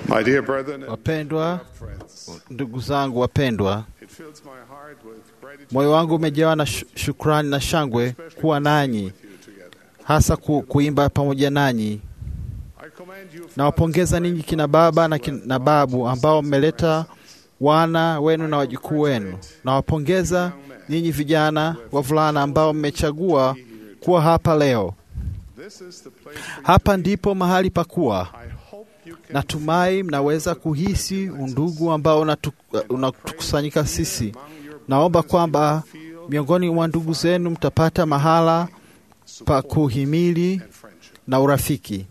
My dear brethren and Wapendwa friends, ndugu zangu wapendwa, it fills my heart with gratitude moyo wangu umejawa na shu- shukrani na shangwe kuwa nanyi, with you together. hasa ku, kuimba pamoja nanyi. I commend you Nawapongeza ninyi kina baba na, kina babu ambao mmeleta wana wenu na wajukuu wenu. Nawapongeza ninyi vijana wavulana ambao mmechagua kuwa hapa leo. This is the place for you. Hapa ndipo mahali pa kuwa. I hope you can Natumai mnaweza kuhisi undugu ambao unatu- unatukusanyika sisi. Naomba kwamba miongoni mwa ndugu zenu mtapata mahala pa kuhimili and friendship. na urafiki.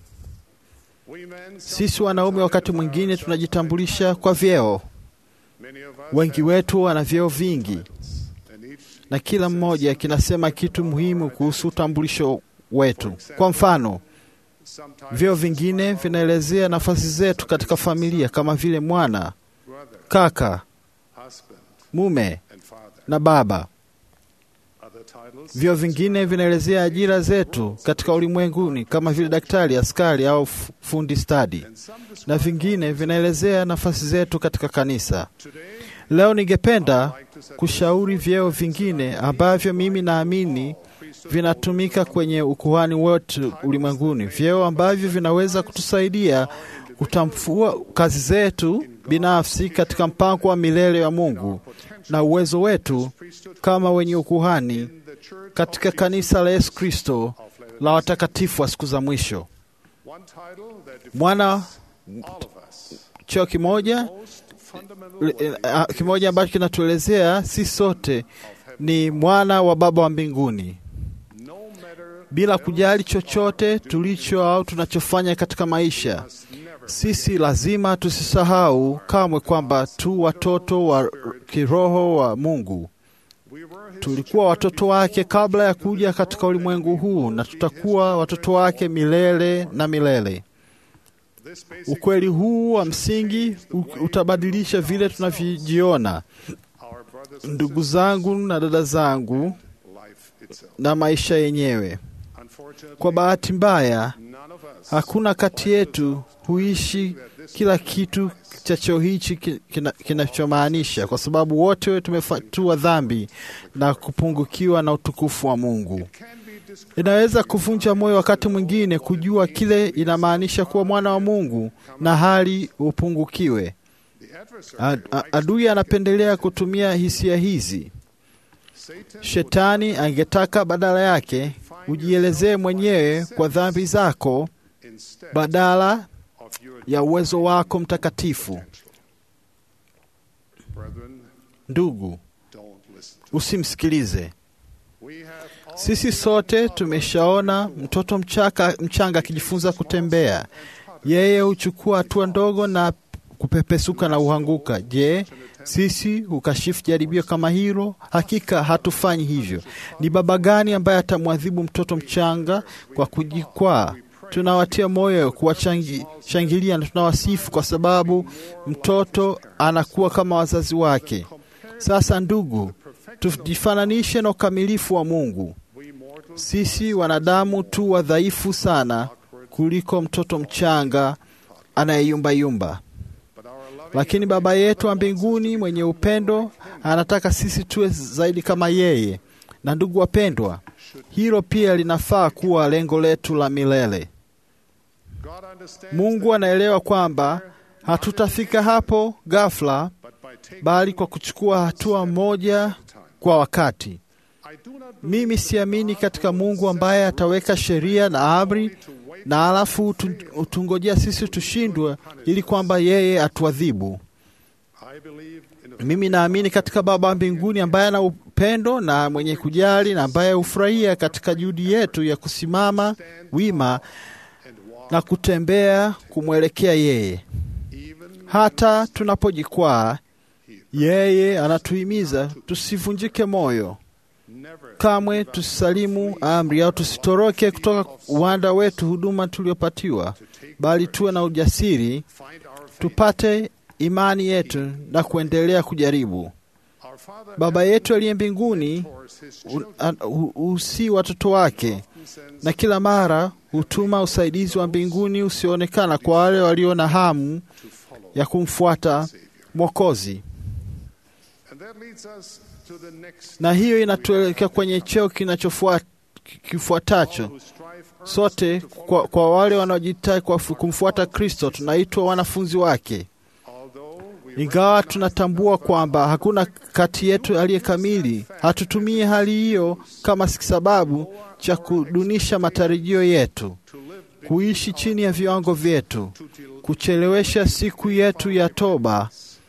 We men, Sisi wanaume wakati mwingine tunajitambulisha kwa vyeo. many of us Wengi have wetu wana vyeo vingi, and each na kila mmoja kinasema kitu muhimu kuhusu utambulisho wetu. Kwa mfano, sometimes vyeo vingine vinaelezea nafasi zetu katika familia kama vile mwana, brother, kaka, husband, mume and father. na baba. Other titles Vyeo vingine vinaelezea ajira zetu katika ulimwenguni kama vile daktari, askari au f- fundi stadi, and some describe na vingine vinaelezea nafasi zetu katika kanisa. today Leo ningependa like to set kushauri vyeo vingine ambavyo mimi naamini vinatumika kwenye ukuhani wetu ulimwenguni, vyeo ambavyo vinaweza kutusaidia kutambua kazi zetu binafsi katika mpango wa milele wa Mungu na uwezo wetu kama wenye ukuhani in the church katika kanisa la Yesu Kristo la watakatifu wa siku za mwisho. one title that defines Mwana all of us. cheo kimoja Most fundamental eh, way ah, kimoja ambacho kinatuelezea si sote ni mwana wa Baba wa mbinguni, no matter bila kujali chochote tulicho au tunachofanya katika maisha. must never Sisi lazima tusisahau kamwe kwamba tu watoto wa kiroho wa Mungu. we were his Tulikuwa watoto wake kabla ya kuja katika ulimwengu huu, na tutakuwa watoto wake milele na milele. this basic Ukweli huu wa msingi u- utabadilisha vile tunavyojiona, our brothers and ndugu zangu na dada zangu, sisters, life itself. na maisha yenyewe. Unfortunately, Kwa bahati mbaya, none of us hakuna kati yetu huishi kila kitu cha cheo hichi ki- kina- kinachomaanisha, kwa sababu wote tumefatua dhambi na kupungukiwa na utukufu wa Mungu. can be described Inaweza kuvunja moyo wakati mwingine kujua kile inamaanisha kuwa mwana wa Mungu na hali upungukiwe. the adversary A- a- Adui anapendelea kutumia hisia hizi. Satan Shetani angetaka badala yake ujielezee mwenyewe kwa dhambi zako instead badala of your ya uwezo wako mtakatifu. potential. Brethren, Ndugu, don't listen to usimsikilize. We have all Sisi sote tumeshaona mtoto mchaka, mchanga akijifunza kutembea. Yeye huchukua hatua ndogo na kupepesuka na uhanguka. Je, sisi hukashifu jaribio kama hilo? Hakika hatufanyi hivyo. Ni baba gani ambaye atamwadhibu mtoto mchanga kwa kujikwaa? Tunawatia moyo, kuwashangilia na tunawasifu kwa sababu mtoto anakuwa kama wazazi wake. Sasa ndugu, tujifananishe na ukamilifu wa Mungu. we mortals Sisi wanadamu tu wadhaifu sana kuliko mtoto mchanga anayeyumbayumba, but our loving lakini Baba yetu wa mbinguni mwenye upendo anataka sisi tuwe zaidi kama yeye. Na ndugu wapendwa, hilo pia linafaa kuwa lengo letu la milele. God understands Mungu anaelewa kwamba hatutafika hapo ghafla, but by taking bali kwa kuchukua hatua moja kwa wakati. I do not Mimi siamini katika Mungu ambaye ataweka sheria na amri to wait na alafu utu- utungojea sisi tushindwe ili kwamba yeye atuadhibu. I believe in a Mimi naamini katika Baba wa mbinguni ambaye ana upendo na mwenye kujali na ambaye hufurahia katika juhudi yetu ya kusimama wima and walk na kutembea kumwelekea yeye. even Hata tunapojikwaa, yeye anatuhimiza tusivunjike moyo never kamwe, tusisalimu amri au tusitoroke kutoka uwanda wetu huduma tuliopatiwa, bali tuwe na ujasiri find our faith. tupate imani yetu na kuendelea kujaribu. Our Father Baba yetu aliye mbinguni mentors his u- children an- hu- husii watoto wake and sends na kila mara hutuma usaidizi wa mbinguni usioonekana kwa wale walio na hamu to ya kumfuata Mwokozi, And that leads us to the next na hiyo inatuelekea kwenye cheo kinachofuata kifuatacho. who strive Sote kwa, kwa wale wanaojitai kwa kumfuata Kristo tunaitwa wanafunzi wake, although we ingawa tunatambua kwamba hakuna kati yetu aliye kamili. Hatutumii hali hiyo kama sababu cha kudunisha matarajio yetu, to live kuishi chini ya viwango vyetu, to till kuchelewesha siku yetu ya toba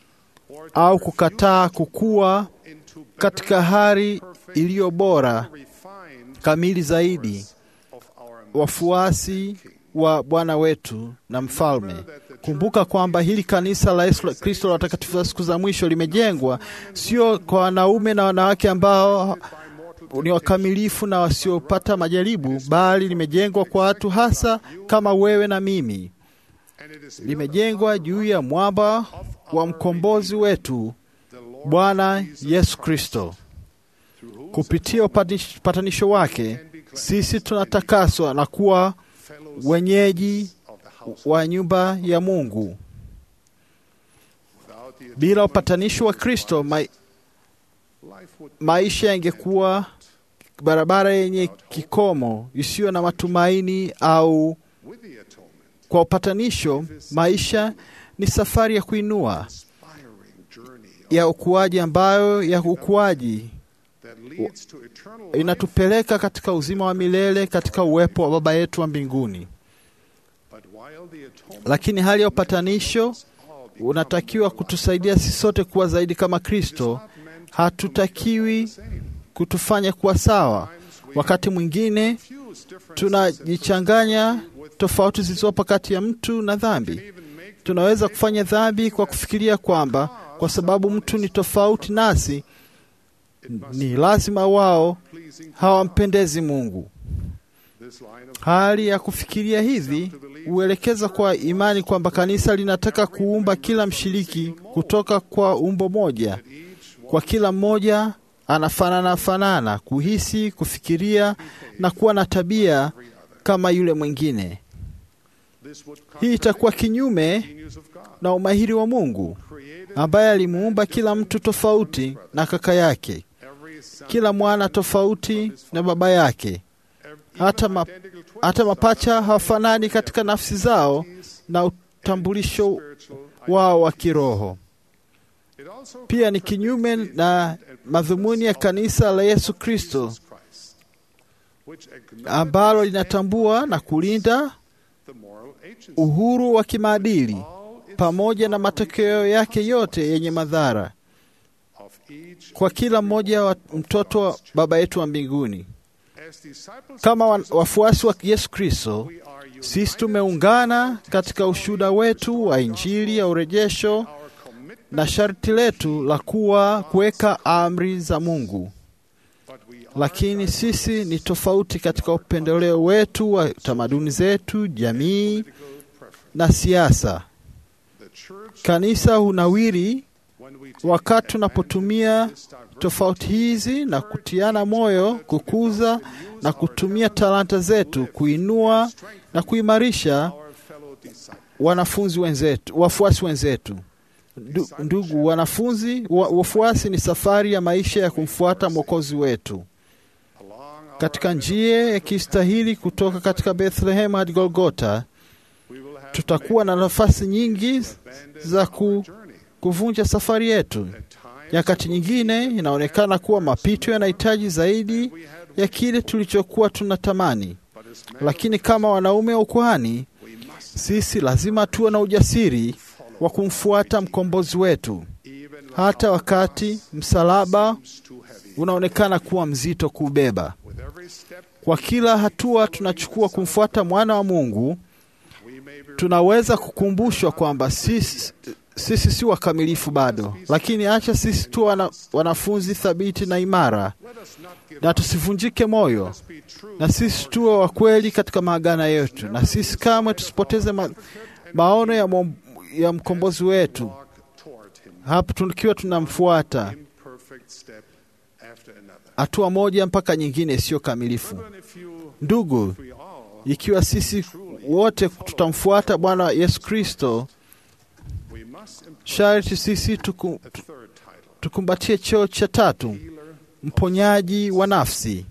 au kukataa kukua into katika hali iliyo bora refined kamili zaidi, of our wafuasi wa Bwana wetu na Mfalme. Kumbuka kwamba hili kanisa la Yesu Kristo la watakatifu wa siku za mwisho limejengwa sio kwa wanaume na wanawake ambao ni wakamilifu na wasiopata majaribu, bali limejengwa kwa watu hasa kama wewe na mimi. and it is Limejengwa juu ya mwamba wa mkombozi wetu the Lord Bwana Yesu Kristo. Kupitia upatish- upatanisho wake sisi tunatakaswa na kuwa fellows wenyeji of the house wa nyumba ya Mungu. without the Bila upatanisho wa Kristo ma life would maisha yangekuwa barabara yenye kikomo isiyo na matumaini, au with the atonement kwa upatanisho maisha ni safari ya kuinua inspiring journey ya ukuaji, ambayo ya ukuaji that leads to eternal life inatupeleka katika uzima wa milele katika uwepo wa Baba yetu wa mbinguni. but while the atonement Lakini hali ya upatanisho all become unatakiwa kutusaidia sisi sote kuwa zaidi kama Kristo. not meant Hatutakiwi same kutufanya kuwa sawa. Wakati mwingine fuse different tunajichanganya tofauti zilizopo kati ya mtu na dhambi. even make Tunaweza kufanya dhambi kwa kufikiria kwamba kwa sababu mtu ni tofauti nasi, ni lazima wao pleasing hawampendezi Mungu. this line of Hali ya kufikiria hivi huelekeza kwa imani kwamba kanisa linataka kuumba kila mshiriki kutoka kwa umbo moja, each kwa kila mmoja anafanana fanana, kuhisi, kufikiria na kuwa na tabia kama yule mwingine. this would Hii itakuwa kinyume genius of God na umahiri wa Mungu created ambaye alimuumba kila mtu tofauti na kaka yake, every son kila mwana tofauti na baba yake. every, Hata, ma, identical twins hata mapacha hawafanani katika nafsi zao na utambulisho spiritual wao wa kiroho. it also Pia ni kinyume na madhumuni ya kanisa la Yesu Kristo Christ which acknowledges ambalo linatambua na kulinda the moral agency uhuru wa kimaadili all its pamoja na matokeo yake yote yenye madhara of each kwa kila mmoja wa mtoto wa Baba yetu wa mbinguni. as disciples Kama wa- wafuasi wa Yesu Kristo, we are united sisi tumeungana katika ushuhuda wetu wa Injili ya urejesho our commitment na sharti letu la kuwa kuweka amri za Mungu. but we are Lakini sisi ni tofauti katika upendeleo wetu wa tamaduni zetu, jamii political preference na siasa. the church Kanisa hunawiri when we take wakati tunapotumia this diverse tofauti hizi na kutiana moyo, kukuza na kutumia talanta zetu kuinua na kuimarisha our fellow disciples wanafunzi wenzetu, wafuasi wenzetu. Ndu- Ndugu wanafunzi, wa- wafuasi ni safari ya maisha ya kumfuata Mwokozi wetu along our katika njia ya kistahili kutoka katika Bethlehem hadi Golgota. we will have Tutakuwa na nafasi nyingi abandoned za ku, journey kuvunja safari yetu. at times Nyakati nyingine inaonekana kuwa mapito yanahitaji zaidi we had ya kile tulichokuwa tunatamani, but as men lakini kama wanaume wa ukuhani, we must sisi lazima tuwe na ujasiri wa kumfuata mkombozi wetu, even hata wakati msalaba seems too heavy unaonekana kuwa mzito kuubeba. with every step Kwa kila hatua tunachukua kumfuata mwana wa Mungu, we may be tunaweza kukumbushwa kwamba sisi, sisi si wakamilifu bado, lakini acha sisi tu wana, wanafunzi thabiti na imara, let us not give na up tusivunjike moyo, let's be true na sisi tuwe wa kweli katika maagano yetu, na sisi kamwe tusipoteze ma, maono ya, mom, ya mkombozi wetu walk toward him hapo tukiwa tunamfuata imperfect step after another hatua moja mpaka nyingine isiyo kamilifu. even if you Ndugu, we all ikiwa sisi wote tutamfuata Bwana Yesu Kristo, we must must employ sharti sisi tuku, a third title, tukumbatie cheo cha tatu, healer. mponyaji wa nafsi.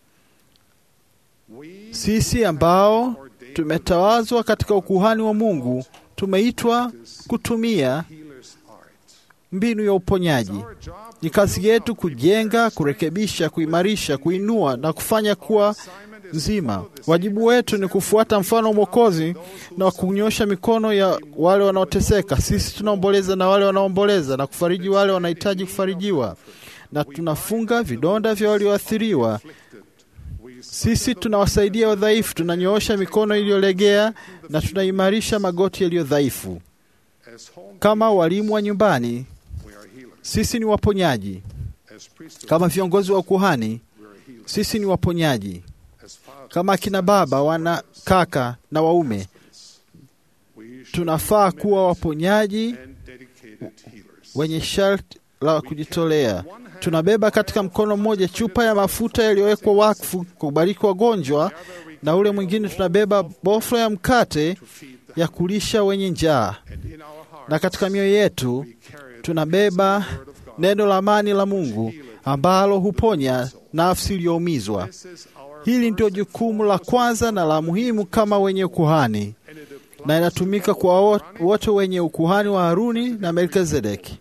We Sisi ambao ordained tumetawazwa katika ukuhani wa Mungu tumeitwa kutumia healer's art. mbinu ya uponyaji. Our job Ni kazi yetu kujenga, kurekebisha, kuimarisha, kuinua na kufanya kuwa nzima. Wajibu wetu ni kufuata mfano wa Mwokozi na kunyosha mikono ya wale wanaoteseka. Sisi tunaomboleza na wale wanaomboleza na kufariji wale wanahitaji kufarijiwa, na tunafunga vidonda vya walioathiriwa. Sisi tunawasaidia wadhaifu, tunanyoosha mikono iliyolegea na tunaimarisha magoti yaliyo dhaifu. as home Kama walimu wa nyumbani, we are healers. sisi ni waponyaji. As priesthood Kama viongozi wa ukuhani, we are healers. sisi ni waponyaji. As fathers Kama akina baba, wana kaka na waume, we should tunafaa be kuwa waponyaji and dedicated healers. wenye sharti la kujitolea. Tunabeba katika mkono mmoja chupa ya mafuta yaliyowekwa wakfu kubariki wagonjwa, na ule mwingine tunabeba boflo ya mkate to feed the ya kulisha wenye njaa, and in our hearts na katika mioyo yetu we carry the tunabeba word of God. neno la amani la Mungu ambalo huponya nafsi iliyoumizwa. This is our Hili ndio first and jukumu la kwanza na la muhimu kama wenye ukuhani, and it applies na inatumika kwa wo- wote wenye ukuhani wa Haruni na Melkizedeki.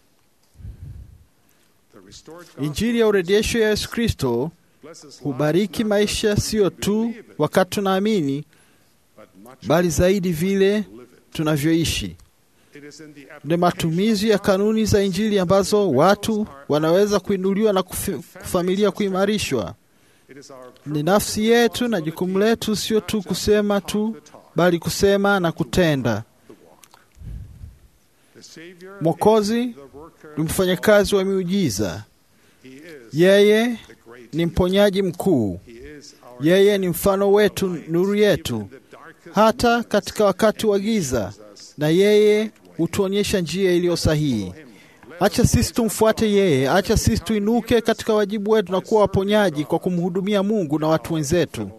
the restored gospel Injili ya urejesho ya Yesu Kristo blesses hubariki lives, not maisha just sio when we tu believe it, wakati tunaamini, but much bali zaidi vile live it. tunavyoishi. It is in the Ni application matumizi ya kanuni za Injili ambazo watu wanaweza kuinuliwa na kufi- familia kuimarishwa. It is our Ni nafsi yetu na jukumu letu sio tu kusema tu, bali kusema na kutenda. the Savior Mwokozi is the worker ni mfanyakazi wa miujiza. He is Yeye the great ni mponyaji mkuu. He is our Yeye ni mfano wetu, nuru yetu, in the darkest hata katika wakati wa giza, na yeye hutuonyesha njia iliyo sahihi. Acha sisi tumfuate yeye, acha sisi tuinuke katika wajibu wetu na kuwa waponyaji kwa kumhudumia Mungu na watu wenzetu.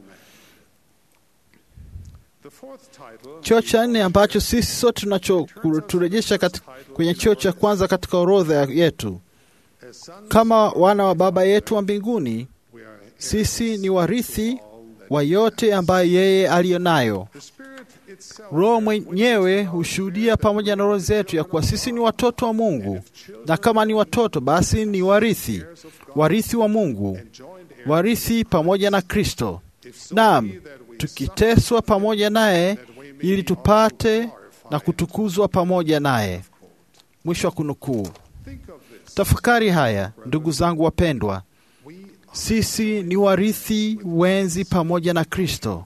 The fourth title Cheo cha nne ambacho sisi sote tunachoturejesha kwenye cheo cha kwanza katika orodha ya- yetu, as sons kama wana wa Baba yetu wa mbinguni, we are sisi ni warithi wa yote ambayo yeye aliyo nayo. the Spirit itself Roho mwenyewe hushuhudia pamoja na roho zetu ya kuwa sisi ni watoto wa Mungu, na kama ni watoto, basi ni warithi, warithi wa Mungu, joined heirs warithi pamoja na Kristo. if so Naam, be that we tukiteswa pamoja naye ili tupate na kutukuzwa pamoja naye. Mwisho wa kunukuu. think of this Tafakari haya, ndugu zangu wapendwa, we sisi ni warithi wenzi pamoja na Kristo.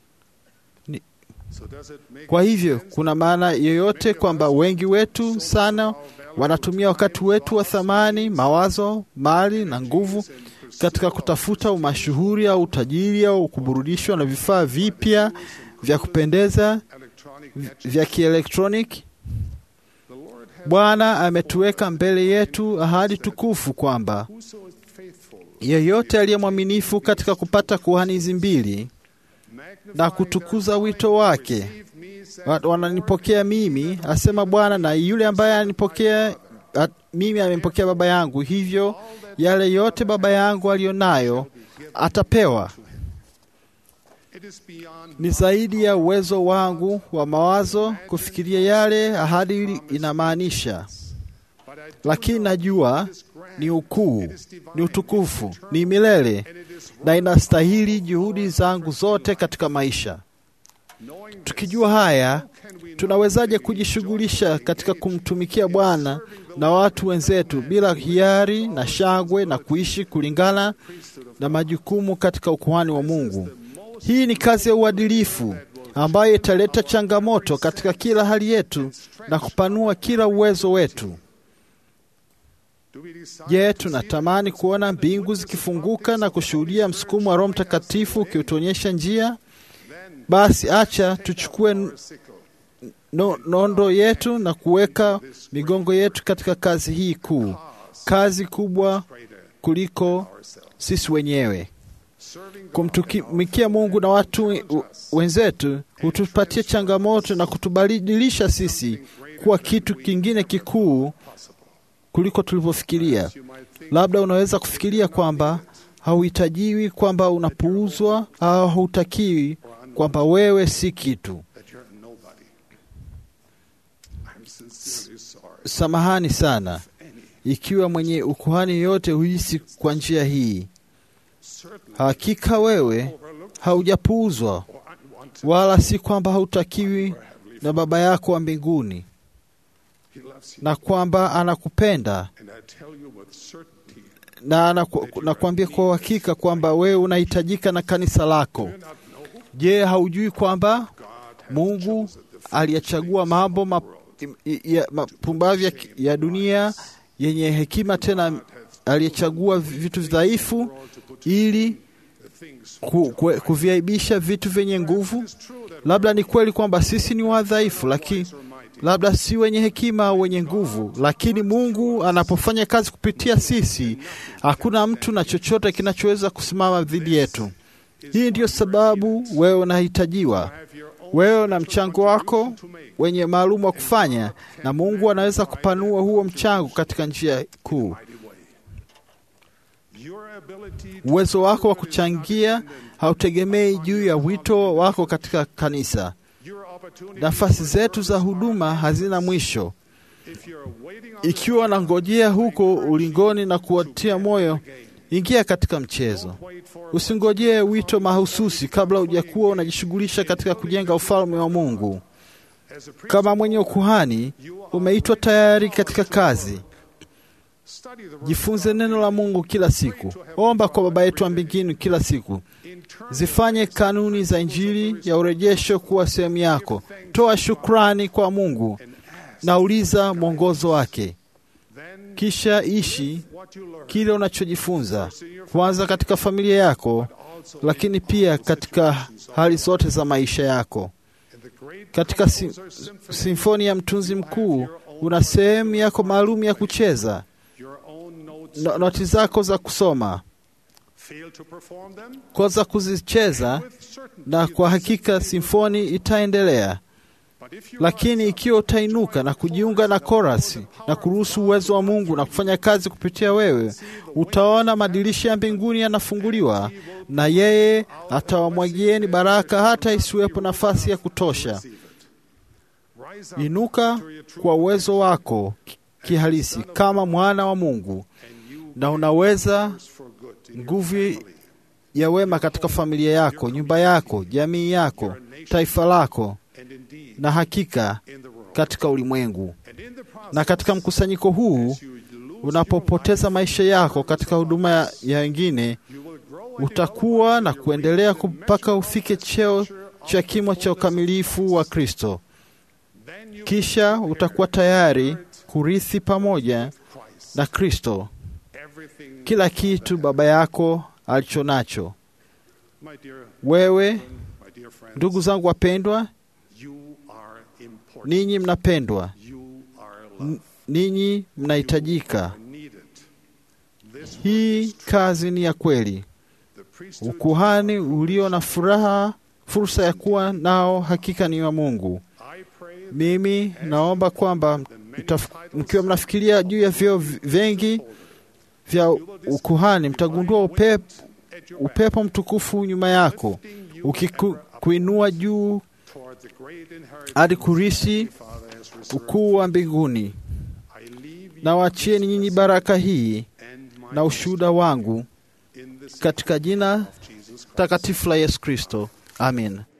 so does it make Kwa hivyo kuna maana yoyote kwamba wengi wetu sana wanatumia wakati wetu wa thamani, mawazo, mali na nguvu katika kutafuta umashuhuri au utajiri au kuburudishwa na vifaa vipya vya kupendeza electronic v- vya kielektroniki. the Lord has Bwana ametuweka mbele yetu ahadi tukufu kwamba whoso is faithful yeyote aliye mwaminifu katika kupata kuhani hizi mbili na kutukuza wito wake wa- wananipokea mimi, asema Bwana, na yule ambaye ananipokea a- mimi amempokea Baba yangu, hivyo yale yote Baba yangu aliyo nayo atapewa. it is beyond Ni zaidi ya uwezo wangu wa mawazo kufikiria yale ahadi hili inamaanisha, but I do lakini know najua it is grand ni ukuu, ni utukufu, ni milele and it is na inastahili juhudi zangu zote katika maisha. knowing this, Tukijua haya, can we not tunawezaje kujishughulisha katika kumtumikia Bwana na watu wenzetu bila hiari na shangwe na kuishi kulingana na majukumu katika ukuhani wa Mungu? Hii ni kazi ya uadilifu ambayo italeta changamoto katika kila hali yetu na kupanua kila uwezo wetu. do we desire Je, to see tunatamani kuona mbingu zikifunguka na kushuhudia msukumo wa Roho Mtakatifu ukiutuonyesha njia? then Basi acha tuchukue our sickle no, nondo yetu na kuweka migongo yetu katika kazi hii kuu, kazi kubwa greater kuliko ourselves sisi wenyewe. serving God Kumtumikia Mungu na watu we- wenzetu hutupatia changamoto na kutubadilisha sisi kuwa kitu kingine kikuu kuliko tulivyofikiria. Labda unaweza kufikiria kwamba hauhitajiwi, kwamba unapuuzwa au hautakiwi, kwamba wewe si kitu. that you're nobody. I'm sincerely sorry. Samahani sana ikiwa mwenye ukuhani yote huhisi kwa njia hii. Certainly Hakika wewe overlooked haujapuuzwa, or unwanted. wala si kwamba hautakiwi na Baba yako wa mbinguni, He loves you. na kwamba anakupenda And I tell you with certainty, na anaku- nakwambia kwa uhakika kwamba wewe unahitajika na kanisa lako. do you not know Je, haujui kwamba God has Mungu chosen the aliyachagua mambo ma- i- ya- mapumbavu ya, ya dunia yenye hekima, tena aliyechagua vitu dhaifu world to put ili the things ku, ku, kuviaibisha vitu vyenye nguvu. It's true that Labda ni kweli kwamba sisi ni wadhaifu, lakini wise or mighty, labda si wenye hekima au wenye nguvu, lakini Mungu anapofanya kazi kupitia sisi, hakuna mtu na chochote kinachoweza kusimama dhidi yetu. Hii ndiyo sababu wewe unahitajiwa, have your own wewe na mchango wako to make. wenye maalum wa kufanya, na Mungu anaweza kupanua huo mchango katika njia kuu. mighty way. Your ability to Uwezo wako wa kuchangia hautegemei juu ya wito wako katika kanisa. your opportunity Nafasi zetu za huduma hazina mwisho. if you're waiting on Ikiwa unangojea huko ulingoni na kuwatia moyo, ingia katika mchezo. wait for Usingojee wito mahususi kabla hujakuwa unajishughulisha katika kujenga ufalme wa Mungu. as a priest, Kama mwenye ukuhani, umeitwa tayari katika kazi. study the word Jifunze neno la Mungu kila siku. Omba kwa Baba yetu wa mbinguni kila siku. in turn Zifanye kanuni za Injili ya urejesho kuwa sehemu yako. Toa shukrani kwa Mungu and ask na uliza mwongozo wake, then kisha ishi what you learn kile unachojifunza, kwanza katika familia yako, also lakini pia katika hali zote za maisha yako. in the great Katika si, composer symphony simfoni ya mtunzi mkuu una sehemu yako maalum ya kucheza, your own notes no, noti zako za kusoma, fail to perform them kwanza kuzicheza, with certainty na kwa hakika simfoni itaendelea. but if you Lakini ikiwa utainuka na kujiunga na korasi na kuruhusu uwezo wa Mungu na kufanya kazi kupitia wewe, utaona madirisha ya mbinguni yanafunguliwa na yeye atawamwagieni baraka hata isiwepo nafasi ya kutosha. receive it rise up Inuka to your true kwa uwezo wako ki- kihalisi kama mwana wa Mungu, and you na unaweza for good in your nguvu family, ya wema katika familia yako, nyumba yako, jamii yako, taifa lako, and indeed na hakika in the world katika ulimwengu. and in the process Na katika mkusanyiko huu you lose unapopoteza maisha yako katika huduma ya- ya wengine, you will grow and utakuwa na kuendelea mpaka ufike cheo cha kimo cha ukamilifu wa Kristo. then you Kisha utakuwa tayari kurithi pamoja Christ na Kristo everything kila kitu Baba yako alicho nacho. my dear Wewe, my dear friends ndugu zangu wapendwa, you are important ninyi mnapendwa, you are N- loved ninyi mnahitajika. are needed this work Hii is true. kazi ni ya kweli. the priesthood Ukuhani ulio na furaha, fursa ya kuwa nao, hakika ni wa Mungu. I pray that Mimi naomba kwamba mtaf- mkiwa mnafikiria juu ya vyeo v- vingi vya ukuhani, mtagundua upepo, at your upepo mtukufu nyuma yako ukikuinua juu toward the great inheritance hadi kurisi the Father has reserved. ukuu wa mbinguni. I leave you Na wachieni nyinyi baraka hii and my na ushuhuda wangu in this katika jina of Jesus Christ. takatifu la Yesu Kristo. Amin.